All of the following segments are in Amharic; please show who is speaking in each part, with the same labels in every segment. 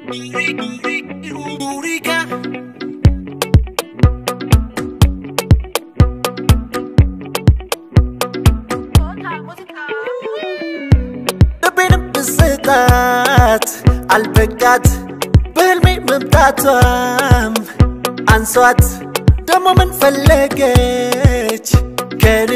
Speaker 1: Eureka. ልቤንም ብስጣት አልበቃት በህልሜ መምጣቷም አንሷት ደሞ ምን ፈለገች ከኔ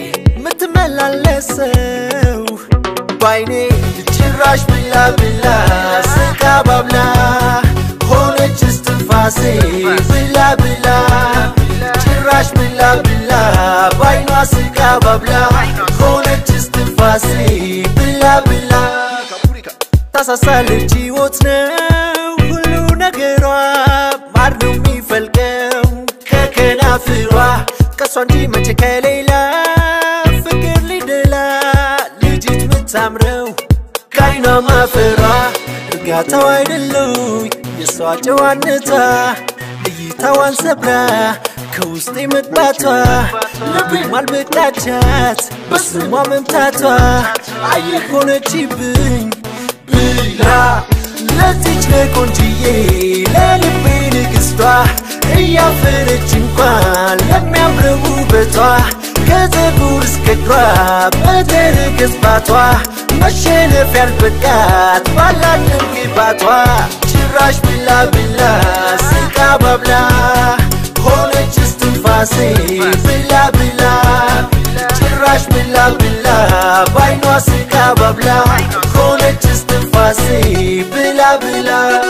Speaker 1: ምትመላለሰው ባይኔ ጭራሽ ብላ ብላ ስቃ ባብላ ሆነች እስትንፋሴ ብላ ብላ ጭራሽ ብላ ብላ ባይኗ ስቃ ባብላ ሆነች እስትንፋሴ ብላ ብላ ታሳሳለች ሕይወት ነው ሁሉ ነገሯ ማር ነው የሚፈልቀው ከከናፍሯ ከሷ እንጂ መቼ ከሌላ ፍቅር ሊደላ ልጅት ምታምረው ከአይኗ ማፈሯ እርጋታው አይደለው የእሷ ጨዋነቷ እይታዋን ሰብራ ከውስጤ መግባቷ ልቤ ማልበቃቻት በስሟ መምታቷ አየር ሆነችብኝ ብላ ለዚች ለቆንጅዬ ለልቤ ንግስቷ እያፈረች እንኳን ለሚያምረው ውበቷ ከፀጉር እስከ እግሯ በተረከዝ ባቷ መሸነፍ ያልበቃት ባላት ግባቷ ጭራሽ ብላ ብላ ስቃ ባብላ ሆነች እስትንፋሴ ብላ ብላ ጭራሽ ብላ ብላ ባይኗ ስቃ ባብላ ሆነች እስትንፋሴ ብላ ብላ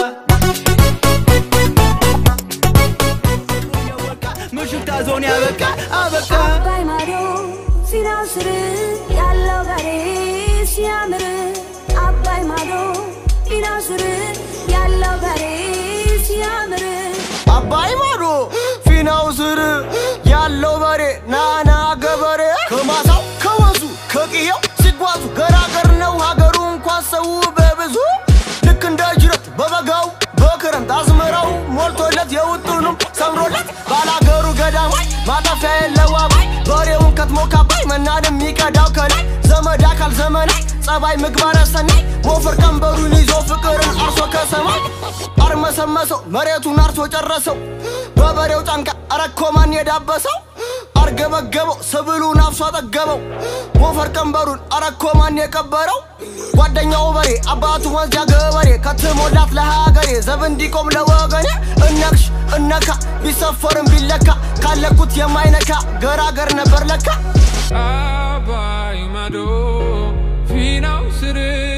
Speaker 2: ምሽታ ዞን ያበቃ አበቃ
Speaker 3: አባይ ማዶ ሲናው ስር ያለው በሬ ሲያምር አባይ ማዶ ሲናው ስር ያለው በሬ ሲያምር
Speaker 4: አባይ ማዶ ፊናው ስር ያለው በሬ ናና ገበሬ ከማሳው ከወንዙ ከቅየው ሲጓዙ ገራገር ነው ሀገሩ እንኳን ሰው በብዙ ልክ እንደ ጅረት በበጋው በክረምት አዝመራው ሞልቶለት የውጡንም ሰምሮለት ባላገሩ ገዳማይ ማጠፊያ የለው አባይ በሬውን ከትሞ ካባይ መናን የሚቀዳው ከላይ ዘመድ አካል ዘመናይ ጸባይ ምግባረ ሰናይ ሞፈር ቀንበሩን ይዞ ፍቅርን አርሶ ከሰማይ አርመሰመሰው መሬቱን አርሶ ጨረሰው በበሬው ጫንቃ አረኮማን የዳበሰው አርገበገበው ስብሉን አፍሶ አጠገበው ሞፈር ቀንበሩን አረኮማን የቀበረው ጓደኛው በሬ አባቱ ወንዝ ያገበሬ ከትሞላት ለሀገሬ ዘብ እንዲቆም ለወገኔ እነክሽ እነካ ቢሰፈርም ቢለካ ካለኩት የማይነካ ገራገር ነበር ለካ
Speaker 5: አባይ ማዶ ፊናው ስር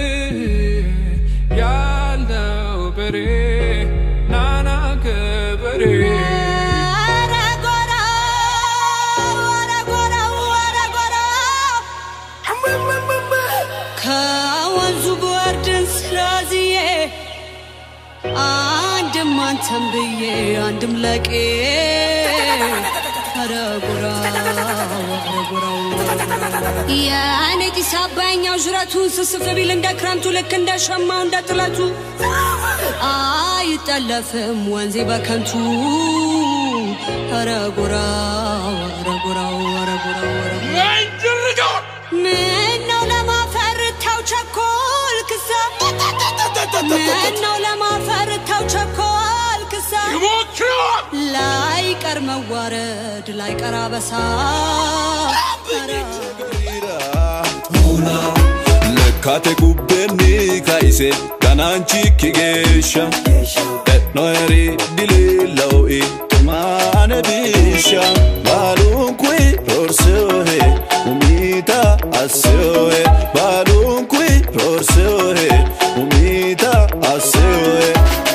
Speaker 5: ያለው በሬ ናና ገበሬ
Speaker 3: ኧረ ጎራ ኧረ ጎራ ኧረ ጎራ ከወንዙ ብወርድን ስለዝዬ አንድም አንተም ብዬ አንድም ለቄ ኧረ ጎራ ኧረ ጎራው የእኔ ጢስ አባይኛው ዥረቱን ስስፍ ቢል እንደ ክረምቱ ልክ እንደ ሸማው እንደ ጥለቱ አይጠለፍም ወንዜ በከንቱ ኧረ ጎራው ኧረ ጎራው ኧረ ጎራው ኧረ ጎራው ምነው ለማፈር ተው ቸኮል ክሳ ምነው ለማፈር ተው ቸኮል ክሳ ላይቀር መዋረድ ላይቀር አበሳ
Speaker 6: lekkate kubbenni kaise gananchikki geeshsha e'no eri dileella'oi tumaane biishsha baalunkui roorseohe umita asseohe baalunkui roorseohe umita asseohe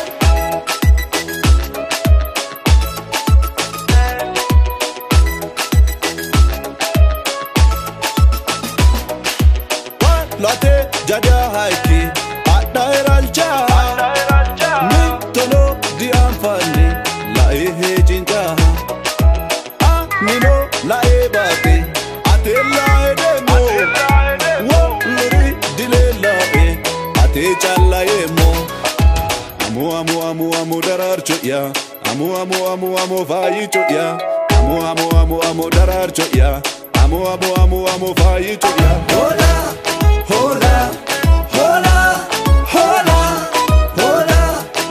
Speaker 6: late jaja haiki adha eralcha mittono dianfanni lae hejinca anino lae bate ate lae demo wo luri dile lae ate challaemo amu amu amu amu dararcho ya amu amu amu amu fayicho ya amu amu amu amu dararcho ya amu amu amu amu fayicho ya hola hola hola hola hola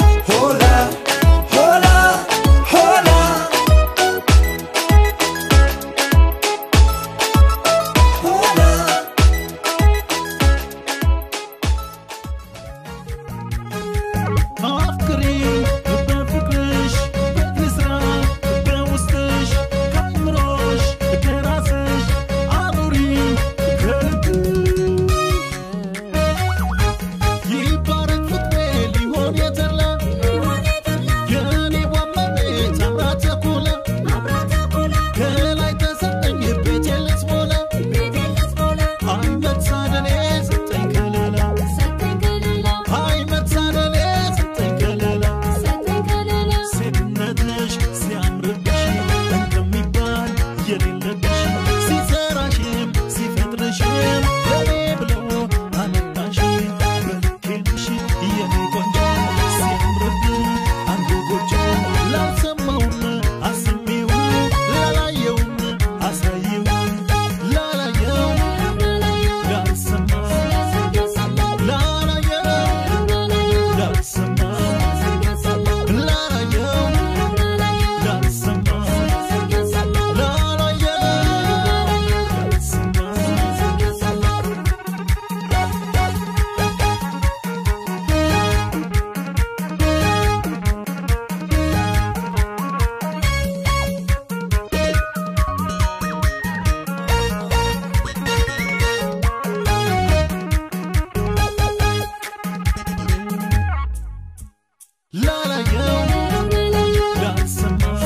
Speaker 1: ላላየው ላልሰማው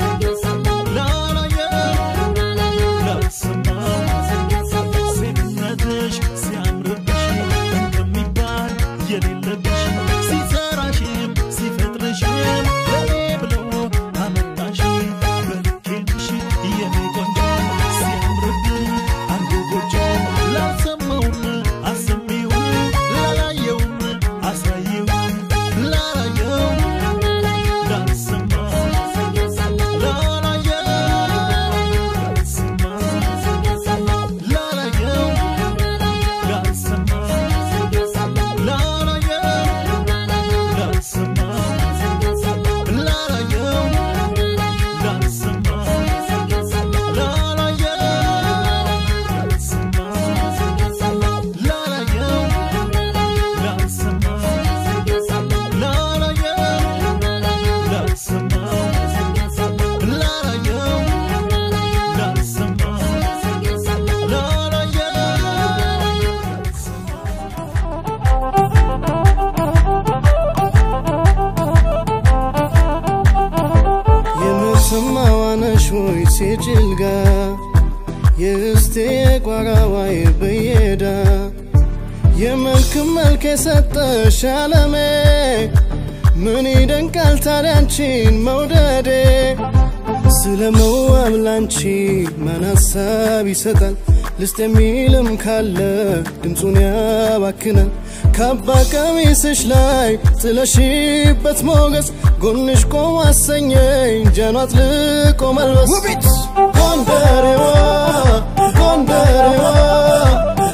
Speaker 1: ላላየው ላልሰማው ሴትነትሽ ሲያምርብሽ እንደሚባል የሌለብሽ ሲሰራሽም ሲፈጥርሽም ለኔ ብሎ አመጣሽ በልኬንሽ የኔ ቆንጆ ሲያምርብን አንዱ ጎጆ ላልሰማውም አሰሚውን ላላየውም አሳየው ላላየው ላልሰማው ላላየው ላልሰማው ላላየው ላልሰማው ላላየው ላልሰማው ላላየው ላልሰማው ላላየው ላልሰማው ላላየው ላልሰማው ላላየው ላልሰማው ላላየው ላልሰማው ላላየው
Speaker 7: የምትሰማዋነሽ ወይ ሴጭልጋ የእስቴ ቋራዋይ በየዳ የመልክ መልክ የሰጠሽ አለሜ ምን ይደንቃል ታዲያንቺን መውደዴ ስለ መዋብ ላንቺ ማን ሀሳብ ይሰጣል ልስጥ የሚልም ካለ ድምፁን ያባክናል ካባ ቀሚስሽ ላይ ጥለሽበት ሞገስ ጎንሽ ቆም አሰኘኝ ጀኗ አጥልቆ መልበስ ውቢት ጎንደሬዋ ጎንደሬዋ